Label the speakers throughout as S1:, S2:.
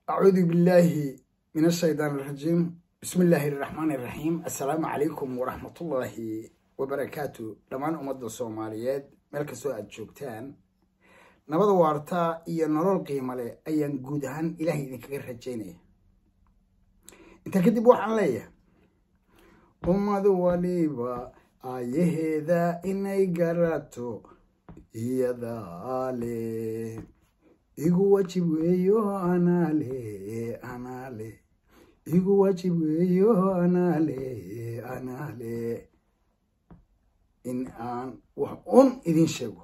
S1: أعوذ بالله من الشيطان الرجيم بسم الله الرحمن الرحيم السلام عليكم ورحمة الله وبركاته دمان أمد الصوماليات ملك سوء الجوبتان نبض وارتا إيا نرول قيمة لي أيان قودهان إلهي إذن كغير رجيني انت كدب وحن ليا أمد وليبا آيهذا إني قراتو هي ذالي igu wajib weeyo anaale anaale igu wajib weeyo anaale anaale in aan wax un idin sheego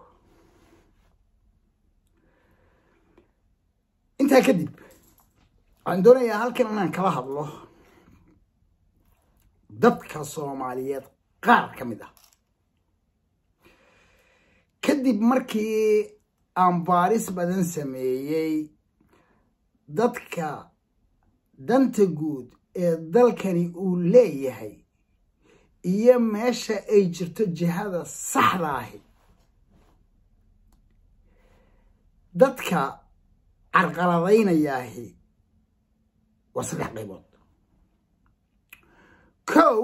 S1: intaa kadib waxaan doonayaa halkan inaan kala hadlo dadka soomaaliyeed qaar ka mid ah kadib markii aan baaris badan sameeyey dadka danta guud ee dalkani uu leeyahay iyo meesha ay jirto jihada saxda ahi dadka carqaladaynayaahi waa saddex qaybood kow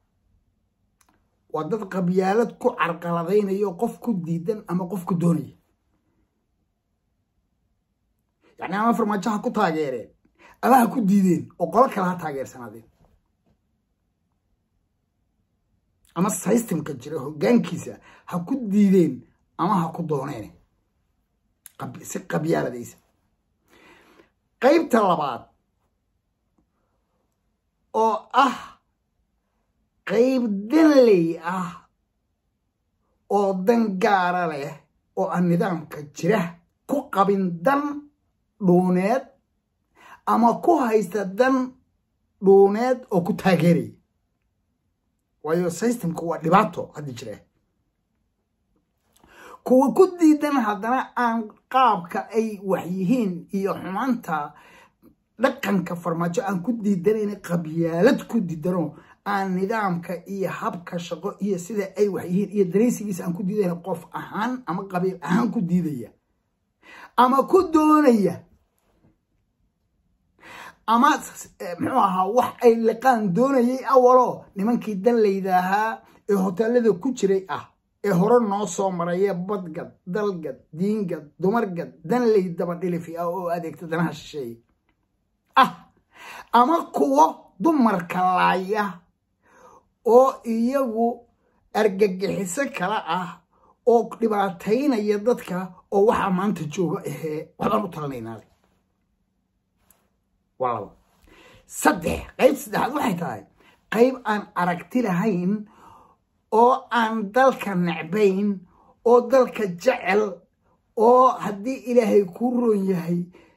S1: waa dad qabyaalad ku carqaladaynayo qof ku diidan ama qof ku doonaya yani ama farmaajo ha ku taageereen ama ha ku diideen oo qolo kale ha taageersanaadeen ama systemka jira hoggaankiisa ha ku diideen ama ha ku dooneen si qabyaaladaysa qaybta labaad oo ah qayb danley ah oo dan gaara leh oo aan nidaamka jira ku qabin dan dhuuneed ama ku haysta dan dhuuneed oo ku taageeraya waayo systemku waa dhibaato haddi jira kuwa ku diidan haddana aan qaabka ay wax yihiin iyo xumaanta dhaqanka farmaajo aan ku diidanayn qabyaalad ku diidano aan nidaamka iyo habka shaqo iyo sida ay wax yihiin iyo daraysigiisa aan ku diidayn qof ahaan ama qabiil ahaan ku diidaya ama ku doonaya ama muxuu ahaa wax ay liqaan doonayay awalo nimankii danlayda ahaa ee hoteelada ku jiray ah ee hore noo soo maraya badgad dalgad diingad dumargad danley dabadhilifi ah oo adeegta danaha shisheeye ah ama kuwo dumarka laaya oo iyagu argagixiso kale ah oo dhibaataynaya dadka oo waxaa maanta jooga ahee waxbaan u talanaynaale waa laba saddex qayb saddexaad waxay tahay qayb aan aragti lahayn oo aan dalka necbayn oo dalka jecel oo haddii ilaahay kuu roon yahay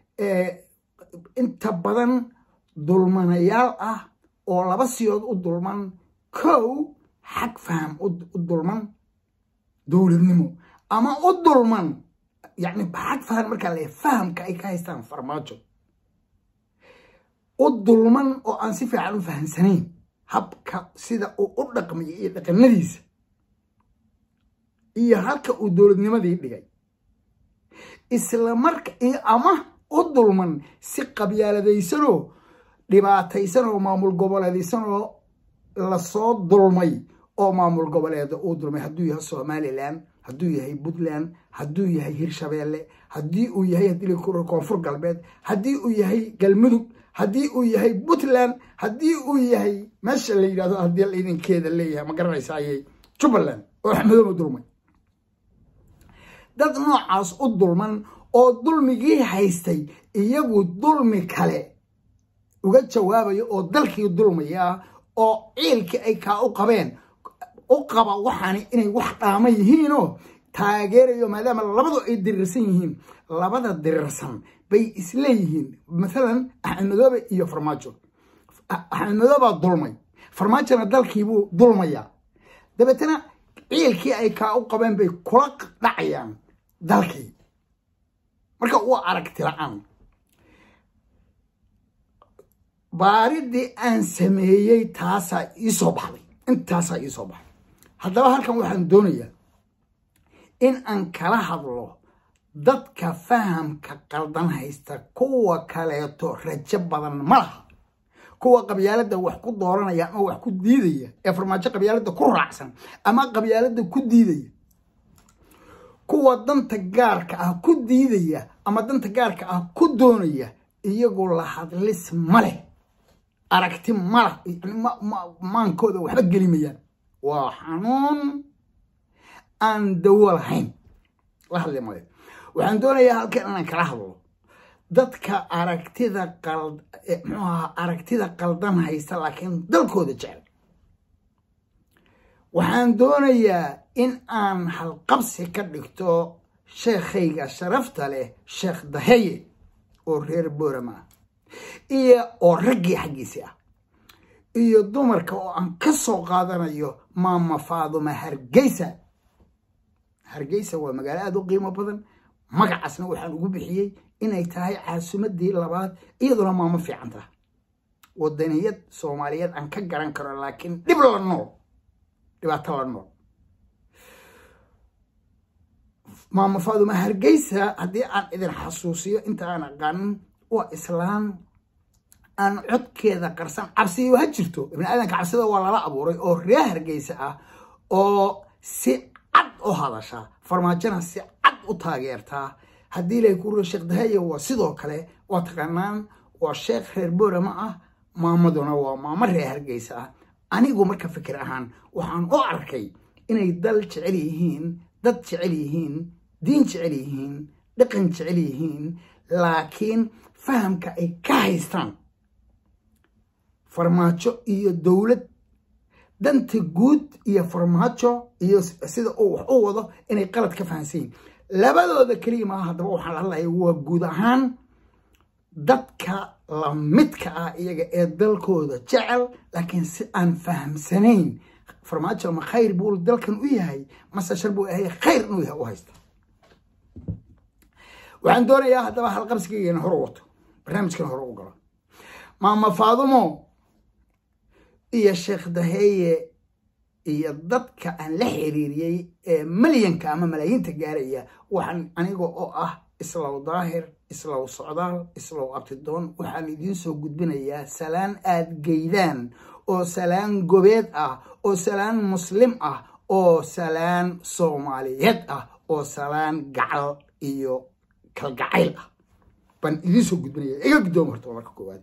S1: inta badan dulmanayaal ah oo laba siyood u dulman kow xag faham u dulman dowladnimo ama u dulman yacni xag faham markaa le fahamka ay ka haystaan farmaajo u dulman oo aan si fiican u fahamsanayn habka sida uu u dhaqmayo iyo dhaqanadiisa iyo halka uu dowladnimadii dhigay isla marka ama u dulman si qabyaaladaysanoo dhibaataysanoo maamul goboleedaysanoo lasoo dulmay oo maamul goboleeda uu dulmay hadduu yahay somalilan hadduu yahay puntland hadduu yahay hirshabeelle haddii uu yahay hadii koonfur galbeed haddii uu yahay galmudug haddii uu yahay puntland haddii uu yahay meesha la yidhahdo haddii laydinkeeda leeyahay ma garanaysa ayay jubbaland oo axmedooba dulmay dad noocaas u dulman oo dulmigii haystay iyagu dulmi kale uga jawaabayo oo dalkii dulmaya oo ciilkii ay kaa u qabeen u qaba waxaani inay wax dhaama yihiinoo taageerayo maadaama labadu ay dirirsan yihiin labada dirirsan bay isleeyihiin maalan axmed madoobe iyo farmaajo axmed madoobaa dulmay farmaajona dalkiibuu dulmayaa dabeetana ciilkii ay kaa u qabeen bay kula dhacayaan dalkii marka waa aragti la-aan baaridii aan sameeyey taasaa iisoo baxday intaasaa iisoo baxday haddaba halkan waxaan doonayaa in aan kala hadlo dadka fahamka qaldan haysta kuwa kaleeto rajo badan ma laha kuwa qabyaaladda wax ku dooranaya ama wax ku diidaya ee farmaajo qabyaaladda ku raacsan ama qabyaaladda ku diidaya kuwa danta gaarka ah ku diidaya ama danta gaarka ah ku doonaya iyagoo la hadlis ma leh aragti maleh maankooda waxba gelimayaan waa xanuun aan dawo lahayn la hadli male waxaan doonayaa halkan inaan kala hadlo dadka aragtida qal muxuu ahaa aragtida qaldan haysta laakiin dalkooda jecel waxaan doonayaa in aan halqabsi ka dhigto sheekhayga sharafta leh sheekh daheye oo reer boorama ah iyo oo raggii xaggiisi ah iyo dumarka oo aan ka soo qaadanayo maama faaduma hargeysa hargeysa waa magaalo aada u qiimo badan magacaasna waxaan ugu bixiyey inay tahay caasimadii labaad iyaduna maamo fiican taha wadaniyad soomaaliyeed aan ka garan karo laakiin dhib la nool dhibaato la nool maama faaduma hargeysa haddii aan idin xasuusiyo inta aan aqaanin waa islaan aan codkeeda qarsan cabsiyo ha jirto ibni aadanka cabsida waa lala abuuray oo reer hargeysa ah oo si cad u hadasha farmaajona si cad u taageertaa haddii lay ku rio sheekh dahaya waa sidoo kale waa taqaanaan waa sheekh reer boorama ah maamaduna waa maamo reer hargeysa ah anigu marka fikir ahaan waxaan u arkay inay dal jecel yihiin dad jecel yihiin diin jecel yihiin dhaqan jecel yihiin laakiin fahamka ay ka haystaan farmaajo iyo dowlad danta guud iyo farmaajo iyo sida uu wax u wado inay qalad ka fahamsan yihin labadooda keliya maaha haddaba waxaan la hadlaya waa guud ahaan dadka lamidka ah iyaga ee dalkooda jecel laakiin si aan fahamsanayn farmaajo ma khayr buu dalkan u yahay mase shar buu yahay khayr inuu yahay u haysta waxaan doonayaa haddaba halqabsigeygan hore wato barnaamijkan hore u galo maama faadumo iyo sheekh daheeye iyo dadka aan la xiriiriyey ee malyanka ama malaayiinta gaaraya waxaan aniga oo ah islow daahir islow socdaal islow abtidoon waxaan idiin soo gudbinayaa salaan aad geydaan oo salaan gobeed ah oo salaan muslim ah oo salaan soomaaliyeed ah oo salaan gacal iyo kalgacayl ah baan idiin soo gudbinaya iga guddooma horta marka koowaad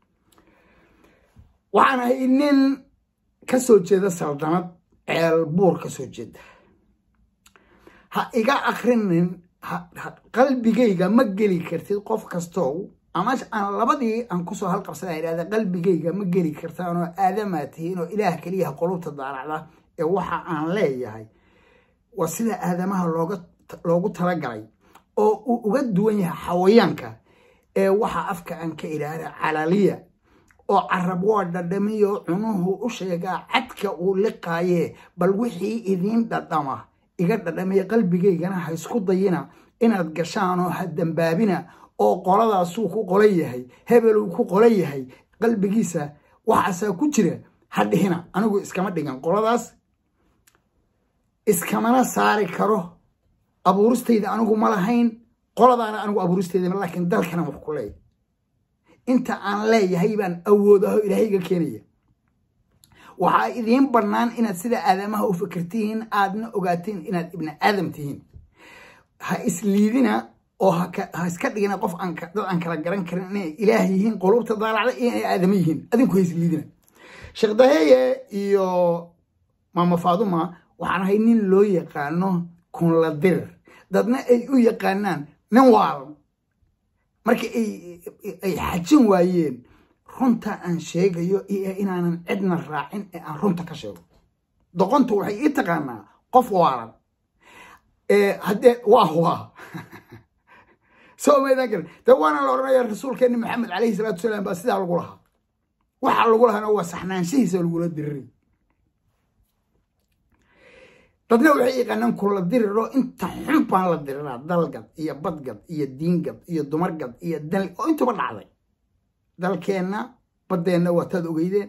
S1: waxaan ahay nin ka soo jeeda saldanad ceel buur ka soo jeeda ha iga akrinin qalbigayga ma geli kartid qof kastow ama aan labadii aan kusoo halqabsada idhahda qalbigayga ma geli kartaanoo aadamaa tihiin oo ilaah keliyaha qolubta daaracda ee waxa aan leeyahay waa sida aadamaha loogu talagalay oo uu uga duwan yahay xawayaanka ee waxa afka aan ka idhaahda calaliya oo carab waa dhadhamiyo cunuhu u sheegaa cadka uu liqaayee bal wixii idiin dhadhama iga dhadhamiya qalbigaygana ha isku dayina inaad gashaanoo ha dambaabina oo qoladaasuu ku qolan yahay hebeluu ku qolan yahay qalbigiisa waxaasaa ku jira ha dhihina anigu iskama dhigan qoladaas iskamana saari karo abuuristayda anigu ma lahayn qoladaana anigu abuuristayda laakiin dalkana wax ku leeya inta aan leeyahay baan awoodaho ilaahayga keenaya waxaa idiin bannaan inaad sida aadamaha u fikirtihiin aadna ogaatiin inaad ibni aadam tihiin ha isliidina oo ha iska dhigina qof dad aan kala garan karin inay ilaah yihiin qulubta daalacda iyo inay aadamo yihiin adinku ha isliidina sheekh daheeye iyo maama faaduma waxaan ahay nin loo yaqaano kunladir dadna ay u yaqaanaan nin waalan marka ay xajin waayeen runta aan sheegayo iyo inaanan cidna raacin ee aan runta ka sheego doqontu waxay ii taqaanaa qof waalan haddee waa waa soo maydaan karin de waana la odhanaya rasuulkeeni maxamed calayhi salaatu wasalaam baa sidaa lagu lahaa waxaa lagu lahaana waa saxnaanshihiisa lagula diriray dadna waxay yaqaanaan kula diriro inta xun baan la diriraa dalgad iyo badgad iyo diingad iyo dumargad iyo dal oo intuba dhacday dalkeenna baddeenna waa taad ogeydeen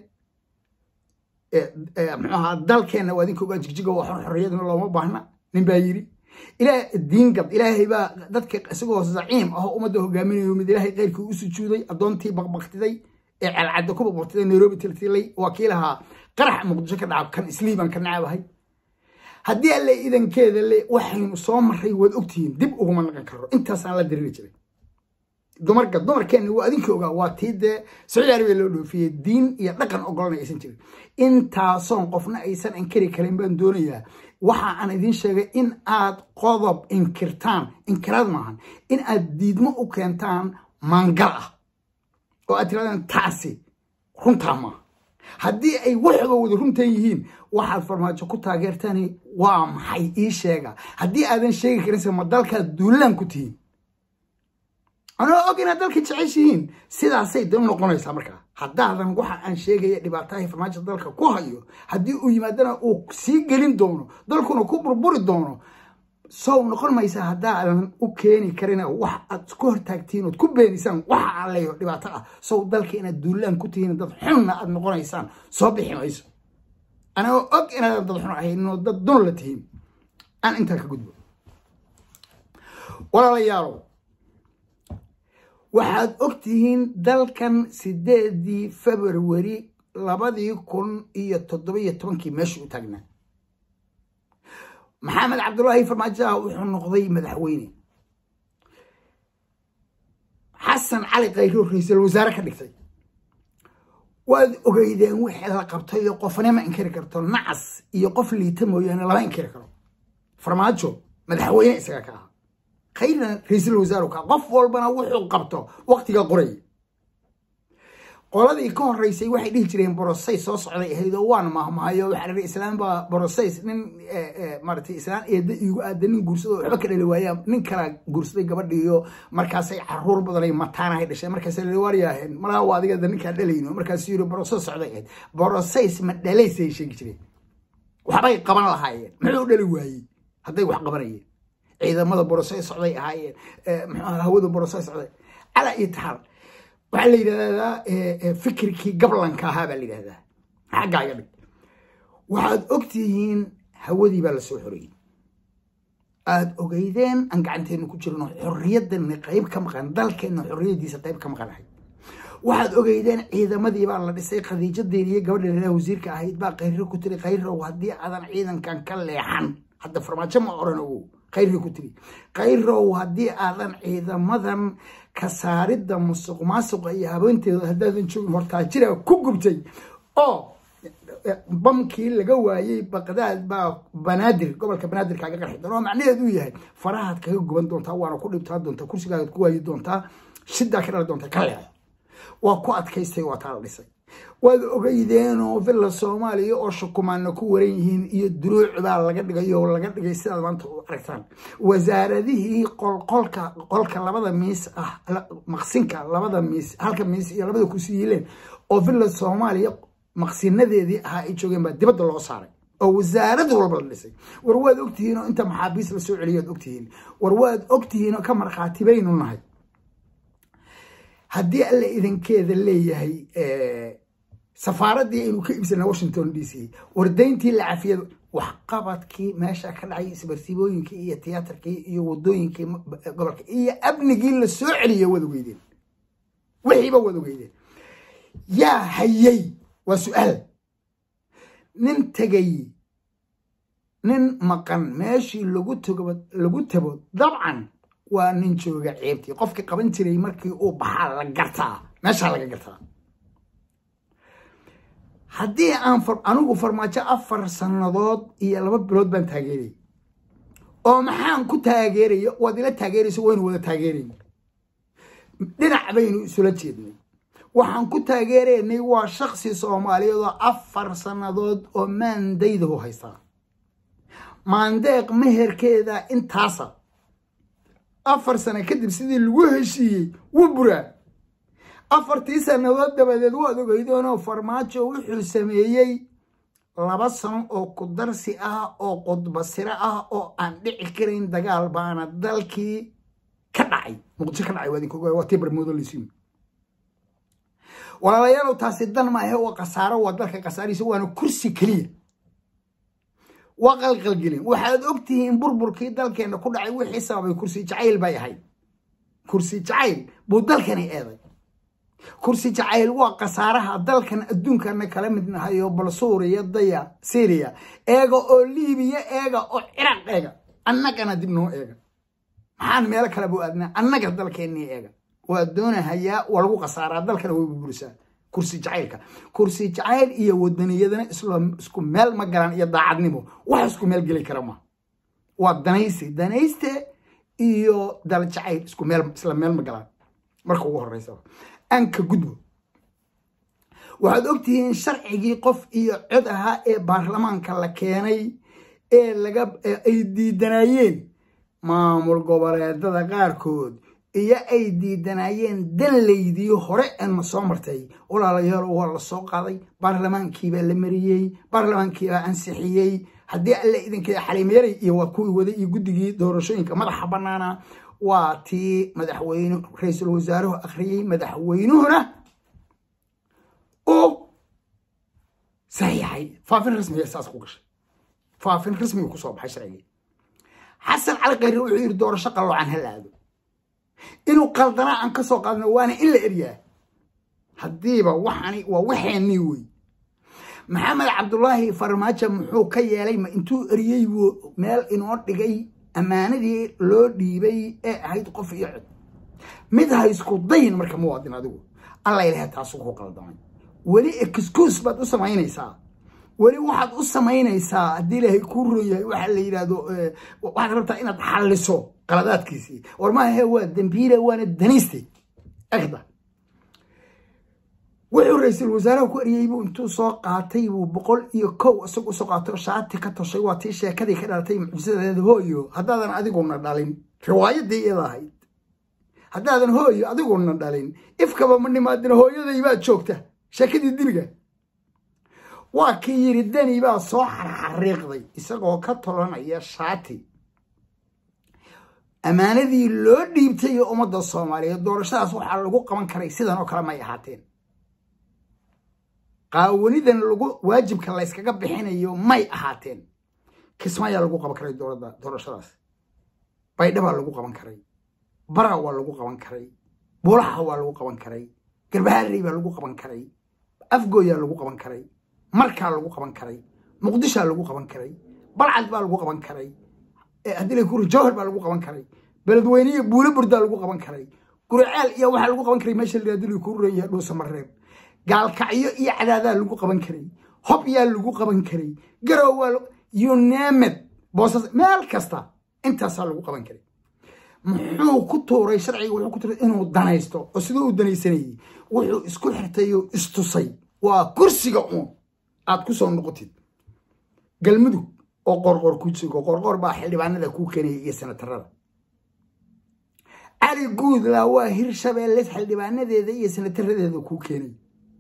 S1: muxuu ahaa dalkeenna waa idinka ogaa jigjiga waa xor xorriyadna looma baahna nin baa yidhi ilaah diingad ilaahay baa dadka isagoo zaciim ah oo ummadda hogaaminayo mid ilaahay keyrkii u sujuuday addoontii baqbaqtiday ee calcadda ku baqbaqtiday nairobi tiltilay waa kii lahaa qarax muqdisho ka dhaca kan isliiban ka nacabahay haddii alle idankeeda le waxaynu soo maray waad ogtihiin dib uguma naqan karo intaasaan la diriri jiray dumarka dumarkeenna waa adinka ogaa waa tii dee sacuudi arabiya loo dhoofiyey diin iyo dhaqan ogolana aysan jirin intaasoon qofna aysan inkari karin baan doonayaa waxa aan idiin sheegay in aad qodob inkirtaan inkiraad maahan in aad diidmo u keentaan maangal ah oo aad tirahdaan taasi runtaa maaha haddii ay waxba wada runtan yihiin waxaad farmaajo ku taageertani waa maxay ii sheega haddii aadan sheegi karinse ma dalkaad duulaan ku tihiin anoo og inaad dalka jeceshihiin sidaasay da noqonaysaa markaa haddaadan waxa aan sheegaya dhibaatahay farmaajo dalka ku hayo haddii uu yimaadana uu sii gelin doono dalkuna ku burburi doono sow noqon maysa haddaadan u keeni karina wax aad ku hortaagtiin ood ku beenisaan waxa aan leeyaho dhibaato ah sow dalka inaad duulaan ku tihiin dad xunna aad noqonaysaan soo bixi mayso anagoo og inaadan dad xun ahaynoo dad dun la tihiin aan intaa ka gudbo walaalayaalow waxaad og tihiin dalkan sideedii februari labadii kun iyo toddobiyo tobankii meesha u taagnaa maxamed cabdulaahi farmaajoa wuxuu noqday madaxweyne xasan cali khayro ra-iisul wasaare ka dhigtay waad ogeydeen wixii la qabtay iyo qofnima inkari karto nacas iyo qof liita mooyaane lama inkari karo farmaajo madaxweyne isaga ka aha khayrna ra-iisul wasaaru ka qof walbana wuxuu qabto waqtiga qoraya qoladii ka horeysay waxay dhihi jireen borosays soo socday ahayd oo waan mahmahayo waxaa la islaam baa borosays nin maaragtay islaan eedda iigu aada nin guursado waxba ka dhali waaya nin kala guursaday gabadhiiyo markaasay caruur badanay mataanahay dhashay markaasa la waaryaaheen malaa waa adiga ninkaa dhalayno markaasuu yiri boroso socday ahayd borosays ma dhalaysay sheegi jireen waxbay qaban lahaayeen muxuu dhali waayey hadday wax qabanayeen ciidamada borosay socday ahaayeen mxuu hawada borosay socday calaa iyo taxal waxaa la yidhahdaa fikirkii gablanka ahaa baa la yidhahdaa xaggaaga dhig waxaad ogtihiin hawadii baa lasoo xoreeyey aada ogeydeen aan gacanteenu ku jirno xorriyadani qayb ka maqan dalkeenna xorriyadiisa qayb ka maqanahay waxaad ogeydeen ciidamadii baa la dhisay khadiijadeeni iyo gabadha lalaha wasiirka ahayd baa khayro ku tiri khayrow haddii aadan ciidankan ka leexan hadda farmaajo ma oran ogow khayri ku tiri khayrow haddii aadan ciidamadan ka saaridda musuq maasuqa iyo habeenteeda haddaadan joogin hortaajira ku gubtay oo bamkii laga waayey baqdaad baa banaadir gobolka banaadir kaaga qarxi doona oo macnaheedu uu yahay farahaad kaga guban doontaa waana ku dhibtaa doontaa kursigaagaad ku waayi doontaa shidaa ka dhali doontaa ka leexo waa ku adkaystay waa taa la dhisay waad ogeydeenoo villa soomaaliya oo shukumaana ku waran yihiin iyo duruuc baa laga dhigay oo laga dhigay sidaad maanta u aragtaan wasaaradihii qolqolka qolka labada miis ah maqsinka labada miis halka miis iyo labada kursi yiileen oo villa soomaaliya maqsinadeedii ahaa ay joogeen baa dibadda loo saaray oo wasaarad walba la dhisay war waad ogtihiin oo inta maxaabiis lasoo celiyoad ogtihiin war waad ogtihiin oo ka markhaati baynu nahay haddii alle idankeeda leeyahay safaaraddii aynu ka iibsana washington d c wardayntii la cafiyada waxqabadkii meesha ka dhacay isbarsiibooyinkii iyo tiyaatarkii iyo wadooyinkii gobolka iyo amnigii la soo celiyay waad ogeydeen wixiiba waad ogeydeen yaa hayay waa su-aal nin tegay nin maqan meeshii lagu togo lagu tago dabcan waa nin jooga ceebtii qofkii qaban jiray markii uu baxaa la gartaa meeshaa laga gartaa haddii aan anigu farmaajo afar sannadood iyo laba bilood baan taageerayay oo maxaan ku taageeraya waad ila taageerayso waynu wada taageerayna dhinac baynu isula jeednay waxaan ku taageeraynay waa shaksi soomaaliyeed oo afar sannadood oo maandaydahu haystaa maandeeq meherkeeda intaasa afar sano kadib sidii lagu heshiiyey wuu buraa afartii sannadood dabadeed waad ogeydoonoo farmaajo wuxuu sameeyey laba sano oo kudarsi ah oo qudbasiro ah oo aan dhici karayn dagaal baana dalkii ka dhacay muqdisho ka dhacay waa idinka ogaay waa tii barmoodo laysiin walaalayaalow taasi dan maahe waa khasaaro waa dalka khasaarihiisa waana kursi keliya waa qalqalgelin waxaad ogtihiin burburkii dalkeenna ku dhacay wixii sababay kursi jacayl bay ahayd kursi jacayl buu dalkani eeday kursi jacayl waa khasaaraha dalkan adduunkana kala mid nahayo bal suuriya daya syriya eega oo liibiya eega oo ciraaq eega annagana dib noo eega maxaan meelo kale buu aadnaa annaga dalkeennii eega waa doonahayaa waa lagu khasaaraa dalkana way burburisaa kursi jacaylka kursi jacayl iyo wadaniyadana isku meel ma galaan iyo daacadnimo wax isku meel geli kara ma waa danaysi danayste iyo dal jacayl isku meel isla meel ma galaan marka ugu horeysa anka gudbo waxaad ogtihiin sharcigii qof iyo cod ahaa ee baarlamaanka la keenay ee laga ay diidanayeen maamul goboleedada qaarkood iyo ay diidanayeen danlaydii hore eena soo martay walaalayaal waa la soo qaaday baarlamaankiibaa la mariyey baarlamaankiibaa ansixiyey haddii alle idinka xalimeeray iyo waa kuwii waday iyo guddigii doorashooyinka madaxa bannaana waa tii madaxweyne ra-iisul wasaaruhu akhriyey madaxweynuhuna uu saxiixay faafin rasmiga saas ku gashay faafin rasmiga kusoo baxay sharcigii xasan cali khayre wuxuu yidhi doorasho qalloocan ha la aado inuu qaldanaa aan ka soo qaadno waana in la eryaa haddiiba waxani waa waxeenii wey maxamed cabdulaahi farmaajo muxuu ka yeelay ma intuu eriyey buu meel inoo dhigay ammaanadii loo dhiibay ee ahayd qof iyo cod mid ha isku dayin marka muwaadin adigu alla ilaha taasu ku qaldamay weli excuse baad u samaynaysaa weli waxaad u samaynaysaa haddii ilaahay kuu ron yahay waxaa la yidhaahdo waxaad rabtaa inaad xalliso qaladaadkiisii war maahe waa dambiile waana danayste egda wuxuu ra-iisul wasaaraha ku eriyey buu intuu soo qaatay buu boqol iyo kow isagu usoo qaatay oo shaati ka toshay waa tii sheekadii ka dhalatay mucjisadeeda hooyo haddaadan adiguna dhalin riwaayadii iyada ahayd haddaadan hooyo adiguna dhalin ifkaba ma nimaadin hooyaday baad joogta sheekadii diliga waa kii yidhi dani baa soo xarxariiqday isagoo ka tolanaya shaati ammaanadii loo dhiibtay ee ummadda soomaaliyeed doorashadaas waxaa lagu qaban karay sidan oo kale may ahaateen qaawanidan lagu waajibka layskaga bixinayo may ahaateen kismaayaa lagu qaban karay dowladda doorashadaas baydhabaa lagu qaban karay bara waa lagu qaban karay buulaha waa lagu qaban karay garbaharey baa lagu qaban karay afgooyaa lagu qaban karay markaa lagu qaban karay muqdishaa lagu qaban karay balcad baa lagu qaban karay haddii kuri jawhar baa lagu qaban karay beledweyne iyo buulo burdaa lagu qaban karay guriceel iyo waxaa lagu qaban karay meesha ladili kuu reeyahay dhuusamareeb gaalkacyo iyo cadaadaa lagu qaban karay hob yaa lagu qaban karay garow waa yunemed boosas meel kasta intaasaa lagu qaban karay muxuu ku tuuray sharciga wuxuu ku tuuray inuu danaysto oo siduu u danaysanayey wuxuu isku xirtay oo istusay waa kursiga uun aad ku soo noqotid galmudug oo qorqor ku jigo qorqor baa xildhibaanada kuu keenaya iyo senatarada cali guudla waa hirshabeelle xildhibaanadeeda iyo senataradeeda kuu keenay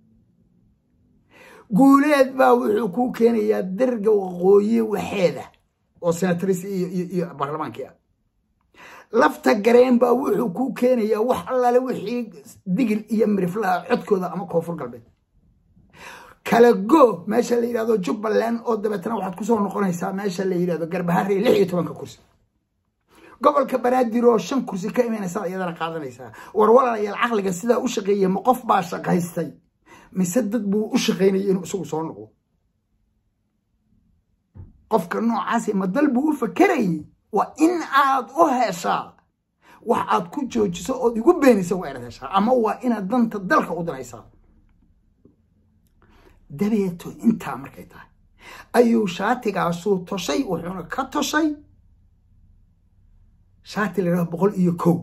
S1: guuleed baa wuxuu kuu keenayaa darga waqooyi waxeeda oo senataris iyo baarlamaankii ah lafta gareen baa wuxuu kuu keenayaa wax allaale wixii digil iyo miriflaha codkooda ama koonfur galbeed kala go meesha la yidhahdo jubbaland oo dabeetana waxaad kusoo noqonaysaa meesha la yidhahdo garbaharey lix iyo tobanka kursi gobolka banaadir oo shan kursi ka imanaysaa iyadana qaadanaysaa war walaalayaal caqliga sidaa u shaqeeya ma qof baa shaqaystay mise dad buu u shaqaynaya inuu isagu soo noqdo qofka noocaasi ma dal buu u fakerayay waa in aad u heshaa wax aad ku joojiso ood igu beenaysa waa inaad heshaa ama waa inaad danta dalka u danaysaa dabeeto intaa markay tahay ayuu shaatigaasuu toshay wuxuuna ka toshay shaati la yidhahdo boqol iyo kow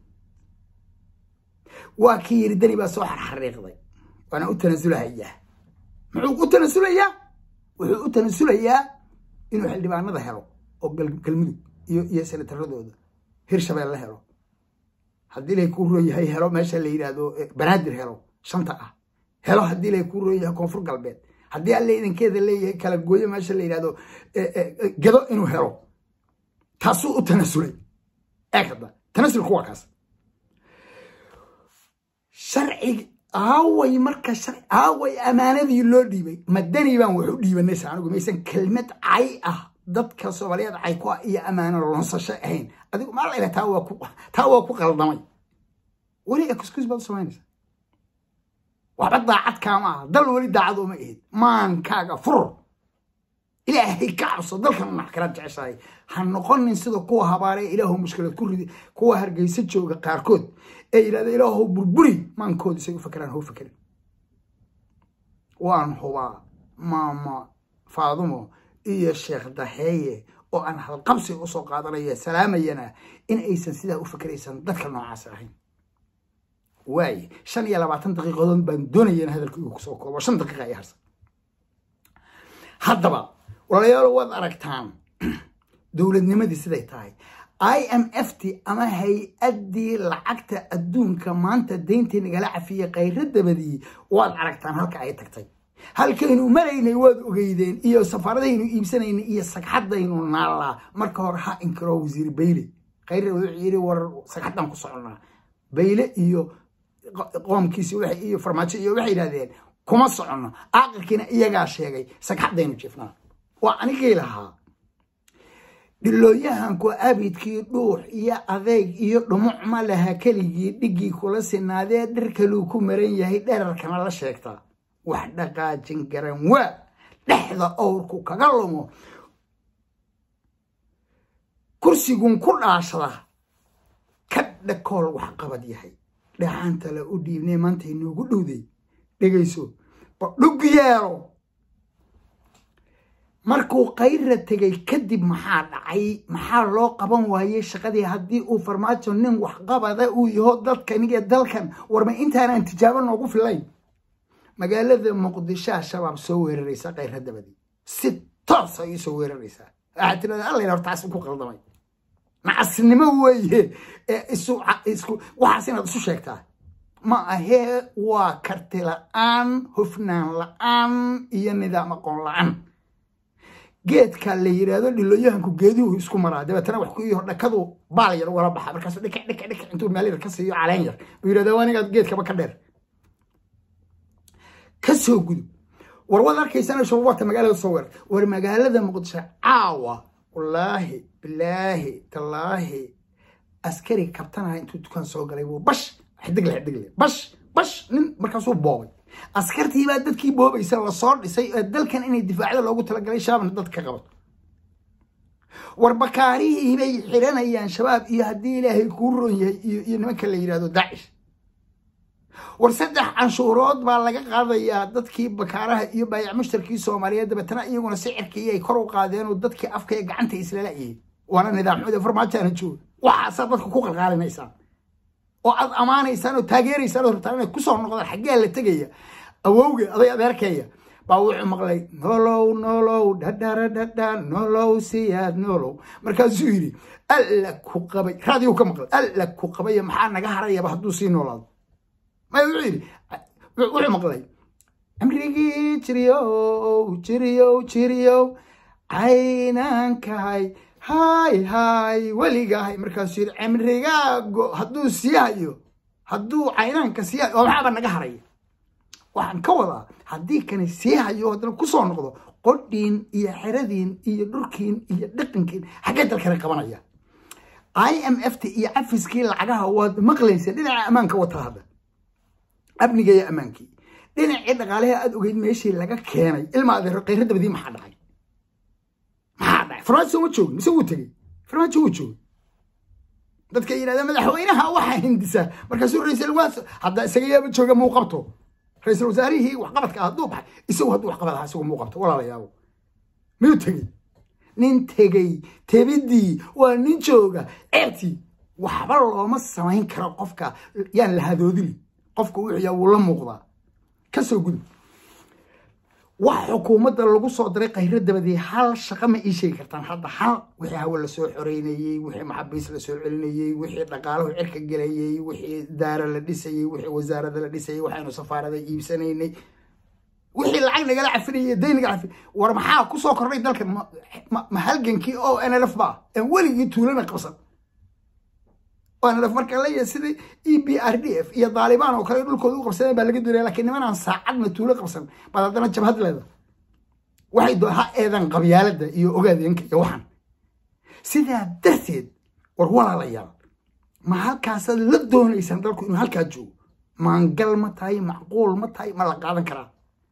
S1: waa kii yidhi dani baa soo xarxariiqday waana u tanasulahayaa muxuu u tanasulayaa wuxuu u tanasulayaa inuu xildhibaanada helo oo galmudug iyo iyo senataradooda hirshabeelle helo haddii ilay kuu roon yahay helo meesha la yidhaahdo banaadir helo shanta ah helo haddii ilay kuu roon yahay koonfur galbeed haddii alle idinkeeda leeyahay kala gooyo meesha la yidhahdo gedo inuu helo taasuu u tanasulay eeg hadda tanasulku waa kaas sharcigi aaway marka aaway ammaanadii loo dhiibay madani baan wax u dhiibanaysa anigu maysan kelmad cay ah dadka soomaaliyeed cay ku ah iyo ammaano loonsasho ahayn adigu maalayla taa waa ku taa waa ku qaldamay weli excuse baad u samaynaysa waxba daacad kaama aha dal weli daacad uma ihid maankaaga fur ilaahay ka cabso dalkan unax kala jeceshahay ha noqonin sida kuwa habaaree ilaahu mushkilad ku ridi kuwa hargeysa jooga qaarkood ee yidhahda ilaahu burburi maankooda isay u fakeraan hau fakerin waan hubaa maama faadumo iyo sheekh daheeye oo aan halqabsi usoo qaadanaya salaamayana in aysan sidaa u fakeraysan dadka noocaas ahayn waaye shan iyo labaatan daqiiqadood baan doonaya in hadalkaygu kusoo koobo shan daqiiqa ay harsan haddaba walaalayaal waad aragtaan dowladnimadii siday tahay i m f t ama hay-addii lacagta adduunka maanta deyntii nagala cafiyey khayra dabadii waad aragtaan halka ay tagtay halkaynu maraynay waad ogeydeen iyo safaaradaynu iibsanaynay iyo sagxadaynu naallaa marka hore ha inkiro wasiir bayle khayra wuxuu yidhi war sagxaddaan ku soconnaa bayle iyo qoomkiisi iyo farmaajo iyo waxay yidhahdeen kuma soconno caaqilkiina iyagaa sheegay sagxaddaynu jifnaa waa anigii lahaa dhilooyahanku abidkii dhuux iyo adeeg iyo dhumuc ma laha keligii dhiggii kula sinaadee dhir kaluu ku maran yahay dherarkana la sheegtaa wax dhaqaajin garan waa dhexda owrku kaga lumo kursigun ku dhaashada ka dhakool wax qabad yahay dhaxaanta la u dhiibnay maanta inoogu dhowday dhegayso dhug yeelo markuu kayra tegay kadib maxaa dhacay maxaa loo qaban waayey shaqadii haddii uu farmaajo nin waxqabada uu yaho dadkan iyo dalkan warma intaanaan tijaabo noogu filayn magaalada muqdishoa shabaab soo weeraraysa kayra dabadii si toos ay usoo weeraraysaa waxaa tirada alla hortaas ku qaldamay nacasnimo weeye waxaas inaad isu sheegtaa ma ahee waa karti la-aan hufnaan la-aan iyo nidaam aqoon la-aan geedka la yidhaahdo dhilooyahanku geeduhu isku maraa dabeetana wax ku iyo dhakadu baal yar ugala baxa markaasu dhika dhika dhika intuu meel yar ka siiyo caleen yar buu yidhahda waa anigaad geedkaba ka dheer ka soo gudub war waad arkaysana shuruubata magaalada soo weerar war magaalada muqdisho caawa wallaahi bilaahi tallaahi askari kabtanaha intuu dukaan soo galay buu bash xidigle xidigle bash bash nin markaasuu boobay askartii baa dadkii boobaysa lasoo dhisay ee dalkan inay difaacda loogu talagalay shabaabna dadka ka qabato war bakaarihii bay xiranayaan shabaab iyo haddii ilaahay kuu ron yahay iyo nimanka la yidhahdo daacish war saddex canshuurood baa laga qaadayaa dadkii bakaaraha iyo baayac mushtarkii soomaaliyeed dabeetana iyaguna sicirkii ay kor u qaadeen oo dadkii afka ee gacanta islala'yay waana nidaamxuda farmaajaana jooga waxaasaa dadka ku qalqaalinaysaan oo aad ammaanaysaan oo taageeraysaan oo rabtaan inay kusoo noqdaan xaggee la tegaya awowge aday adeerkeeya baa wuxuu maqlay nolow nolow dhadhara dhadha nolow siyaad nolow markaasuu yidhi alla ku qabay raadiyo ka maqlay alla ku qabaya maxaa naga harayaba hadduu sii noolaado maya wuxuu yidhi wuxuu maqlay amrigii jiriyow jiriyow jiriyow caynankahay hay hay weligahay markaasuu yidhi cimrigaago hadduu sii hayo hadduu caynaanka sii hayo oo maxaaba naga haraya waxaan ka wadaa haddii kani sii hayo haddana kusoo noqdo qodhiin iyo xeradiin iyo dhurkiin iyo dhaqankiin xaggee dalkana qabanaya i m f t iyo cafiskii lacagaha waad maqlaysa dhinaca ammaanka wata hadda amniga iyo ammaankii dhinacii dhaqaalaha aada ogeyd meeshii laga keenay ilma adeero khayra dabadii maxaa dhacay maxaa dhacay farmaajo ma joogin mise wuu tegey farmaajo wuu joogay dadka yidhahda madaxweynaha waxaa hindisaa markaasuu ra-iisul waas hadda isaga yaaba jooga muu qabto ra-iisul wasaarihii waxqabadka hadduu baxay isagu hadduu waxqabad ahaa isagu muu qabto walaalayaabo miyuu tegey nin tegey tebidii waa nin jooga ceebtii waxba looma samayn karo qofka yaan la hadoodili qofka wuxuu yaa wuu la muuqdaa ka soo gudub wax xukuumadda lagu soo diray khayro dabadii hal shaqo ma ii sheegi kartaan hadda hal wixii hawe lasoo xoreynayey wixii maxabiis lasoo celinayey wixii dhaqaalahu cirka gelayey wixii daara la dhisayey wixii wasaarada la dhisayey waxaynu safaarada iibsanaynay wixii lacag nagala cafinayay dayn naga cafin war maxaa ku soo kordhay dalkan ma halgankii oo nlf ba aan weligii tuulana qabsan nlf marka leeyahay sidai e b r d f iyo daalibaan oo kale dhulkooda u qabsadeen baa laga doonaya lakiin nimanaan saacadna tuulo qabsan baad haddana jabhad leeda waxay doo ha eedan qabyaaladda iyo ogaadeenka iyo waxan sidaa darteed war walaalayaal ma halkaasaad la doonaysaan dalku inuu halkaa joogo maangal ma tahay macquul ma tahay ma la qaadan karaa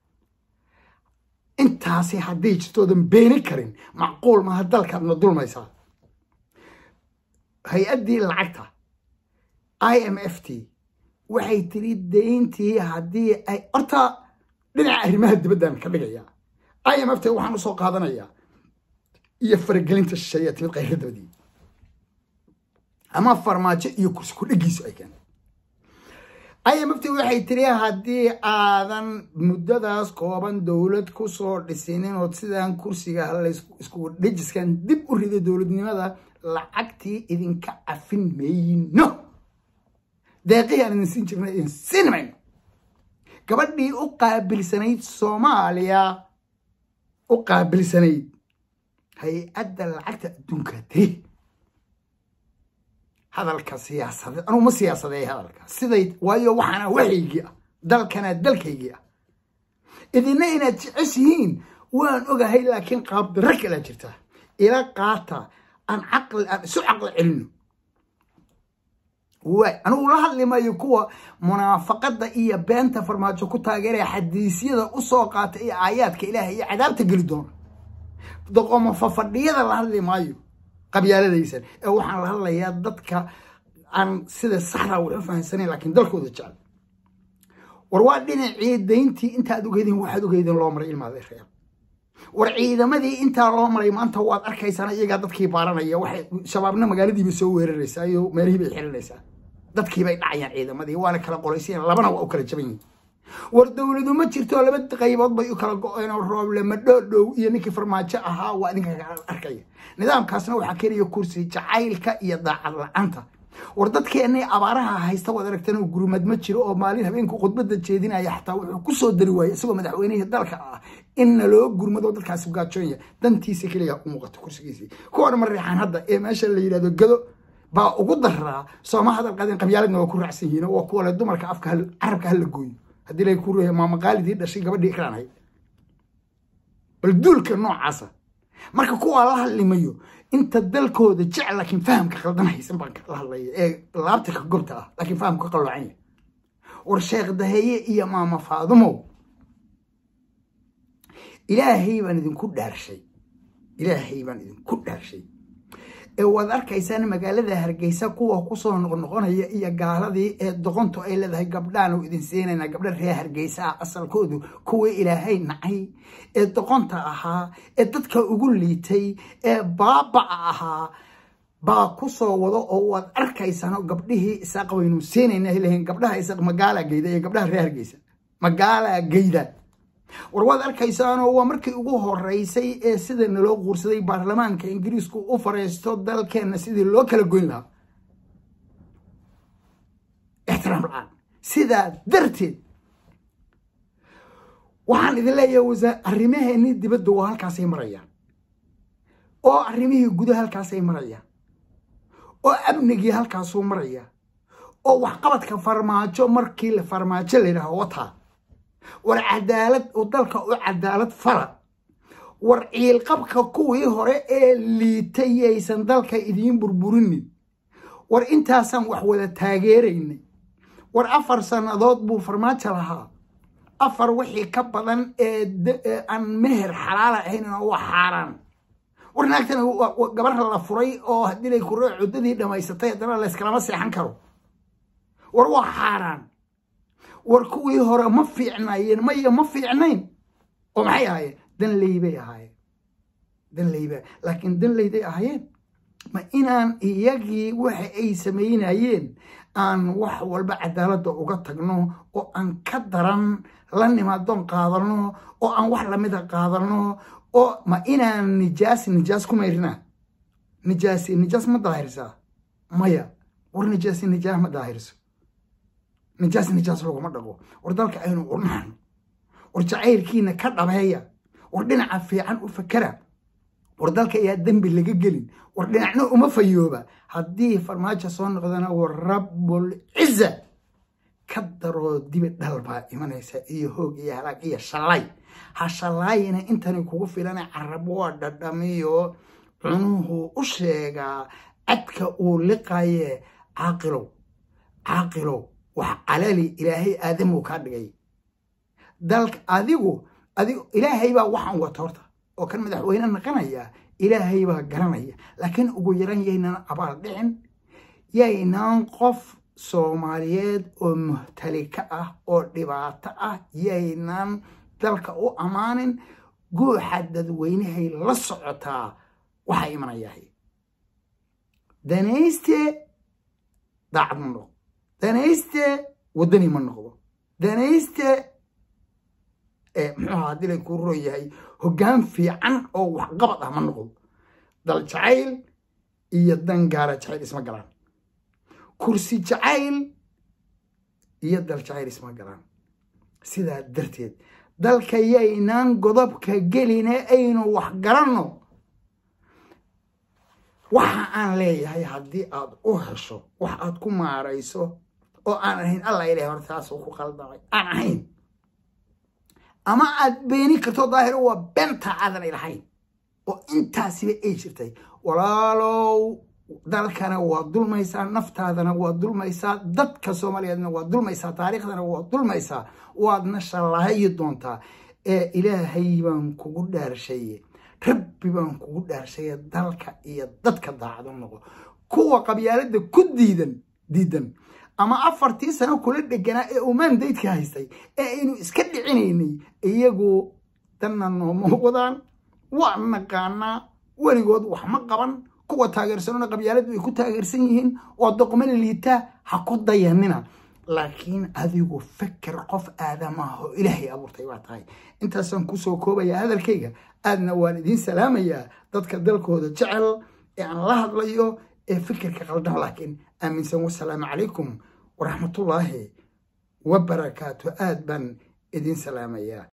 S1: intaasi hadday jirtoodan beeni karin macquul maaha dalkaadna dulmaysaa hay-addii lacagta i m f t waxay tiri dayntii haddii ay horta dhinaca arrimaha dibaddan ka dhigaya i m f t waxaan usoo qaadanayaa iyo faragelinta shisheeyaa timid qayrka dabadii ama farmaajo iyo kursi ku dhigiisu ay keentay i m f t waxay tiri haddii aadan muddadaas kooban dowlad ku soo dhisinin ood sidaan kursiga isku dhejiskan dib u riday dowladnimada lacagtii idinka cafin mayno deeqihii aan idin siin jirna idin siin mayno gabadhii u qaabilsanayd soomaaliya u qaabilsanayd hay-adda lacagta adduunka tiri hadalka siyaasadeed anugu ma siyaasadeey hadalka siday waayo waxaana waxaygii ah dalkana dalkaygii ah idina inaad jeceshihiin waan ogahay laakiin qaabdaro kalaa jirta ila qaata aan caqli aan isu caqli celino waay anugu la hadli maayo kuwa munaafaqada iyo beenta farmaajo ku taageeraya xadiisyada usoo qaata iyo aayaadka ilaahay iyo cadaabta geli doona doqomo fafadhiyada la hadli maayo qabyaaladaysan ee waxaan la hadlayaa dadka aan sida saxda wax u fahamsanayn laakiin dalkooda jecel war waa dhinacii dayntii intaad ogeydeen waxaad ogeydeen loo maray ilmaada reer war ciidamadii intaa loo maray maanta waad arkaysaan iyagaa dadkii baaranaya waxay shabaabna magaaladiiba soo weeraraysaa iyo meelihii bay xiranaysaa dadkii bay dhacayaan ciidamadii waana kala qolaysayan labana waa u kala jaban yihin war dowladu ma jirto laba qaybood bay u kala go-een oo rooble madhoodhow iyo ninkii farmaajo ahaa waa idinka arkaya nidaamkaasna waxaa keenaya kursi jacaylka iyo daacad la-aanta war dadkeennay abaaraha haysta waad aragtan oo gurmad ma jiro oo maalin habeenku khudbadda jeedinaya xataa wuxuu ku soo dari waayey isagoo madaxweynihii dalka ah in naloo gurmado dadkaasi gaajoonya dantiisa keliya u muuqato kursigiisii kuwan ma reexaan hadda ee meesha la yidhahdo gado baa ugu daraa sooma hadal qadeen qabyaaladna waa ku raacsan yihiin waa kuwa le dumarka afka carabka hala gooyo haddii la ku ruuya maamaqaalidii dhashay gabadhii ikraan ahayd bal duulka noocaasa marka kuwaa la hadlimayo inta dalkooda jecel laakiin fahamka khaldan haysan baan la hadlaya ee laabta ka gobta ah laakiin fahamka ka qalloocanya war sheekh daheeye iyo maama faadumow ilaahay baan idinku dhaarshay ilaahay baan idinku dhaarshay ee waad arkaysaan magaalada hargeysa kuwa kusoo noqnoqonaya iyo gaaladii ee doqontu ay leedahay gabdhaanu idin siinayna gabdha reer hargeysa ah asalkoodu kuwii ilaahay nacay ee doqonta ahaa ee dadka ugu liitay ee baabaca ahaa baa kusoo wado oo waad arkaysaan gabdhihii isaaq waynu siinayna lehin gabdhaha isaaq magaala geyda iyo gabdhaha reer hargeysa magaala geyda war waad arkaysaanoo waa markii ugu horeysay ee sida naloo quursaday baarlamaanka ingiriisku u fareysto dalkeenna sidii loo kala goyn lahaa ixtiraam la-aan sidaa darteed waxaan idin leeyahay wasaa arrimaheenii dibadda waa halkaasay marayaan oo arrimihii gudaha halkaasay marayaan oo amnigii halkaasuu maraya oo waxqabadka farmaajo markii la farmaajo la yidhaaho wataa war cadaalad u dalka u cadaalad fala war ciilqabka kuwii hore ee liitay yaysan dalka idiin burburinin war intaasaan wax wada taageeraynay war afar sannadood buu farmaajo lahaa afar wixii ka badan ee aan meher xalaala ahayn oo waa xaaraan war naagtana gabar la furay oo haddii lay kuro cuddadii dhammaysatay haddana layskalama seexan karo war waa xaaraan war kuwii hore ma fiicnaayeen maya ma fiicnayn oo maxay ahaayeen danley bay ahaayeen danleyba laakiin danleyday ahaayeen ma inaan iyagii waxa ay samaynayeen aan wax walba cadaaladda uga tagno oo aan ka daran la nimaadoon qaadano oo aan wax lamida qaadano oo ma inaan nijaas nijaas ku mayrina nijaasi nijaas ma daahirsaa maya war nijaasi nijaas ma daahirso nijaas nijaas laguma dhaqo war dalka aynu urnaxno war jacaylkiina ka dhabeeya war dhinaca fiican u fakera war dalka ayaa dembi laga gelin war dhinacna uma fayooba haddii farmaajo soo noqdana war rabbul ciza ka daroo dibi dhal baa imanaysa iyo hoog iyo halaag iyo shalay ha shallaayina intani kugu filana carab waa dhadhamiyo cunuhu u sheegaa cadka uu liqaye caaqilow caaqilow wax calali ilaahay aadamuu kaa dhigay dalka adigu adigu ilaahay baa waxaan wata horta oo kan madaxweyne naqanaya ilaahay baa garanaya laakiin ugu yaran yaynan abaal dhicin yaynaan qof soomaaliyeed oo muhtalika ah oo dhibaato ah yaynaan dalka u ammaanin guuxa dadweynahay la socotaa waxaa imanayahay danayste daacad ma noqdo danayste waddani ma noqdo danayste muxuu ahaa dilay kuu roo yahay hoggaan fiican oo waxqabad ah ma noqdo dal jacayl iyo dangaara jacayl isma galaan kursi jacayl iyo dal jacayl isma galaan sidaa darteed dalka yaynaan godobka geline aynu wax garanno waxa aan leeyahay haddii aad u hesho wax aad ku maarayso oo aan ahayn allah ilahay hor taasuu ku qaldamay aan ahayn ama aad beeni karto daahiro waa benta aadan ilahayn oo intaasiba ay jirtay walaalow dalkana waa dulmaysaa naftaadana waa dulmaysaa dadka soomaaliyeedna waa dulmaysaa taariikhdana waa dulmaysaa waadna shallahayi doontaa ee ilaahay baan kugu dhaarshaye rabbi baan kugu dhaarshaye dalka iyo dadka daacado noqo kuwa qabyaalada ku diidan diidan ama afartii sano kula dheganaa ee uu mandaydka haystay ee aynu iska dhicinaynay iyagu danna nooma wadaan waa naqaanaa weligood wax ma qaban kuwa taageersanona qabyaaladu ay ku taageersan yihiin waa doqmo liita ha ku dayanina laakiin adigu feker qof aadamaah oo ilaahay abuurtay baa tahay intaasaan kusoo koobayaa hadalkayga aadna waan idiin salaamayaa dadka dalkooda jecel ee aan la hadlayo ee fikirka qaldan laakiin aaminsan wasalaamu calaykum waraxmatullaahi wabarakaatu aad baan idiin salaamayaa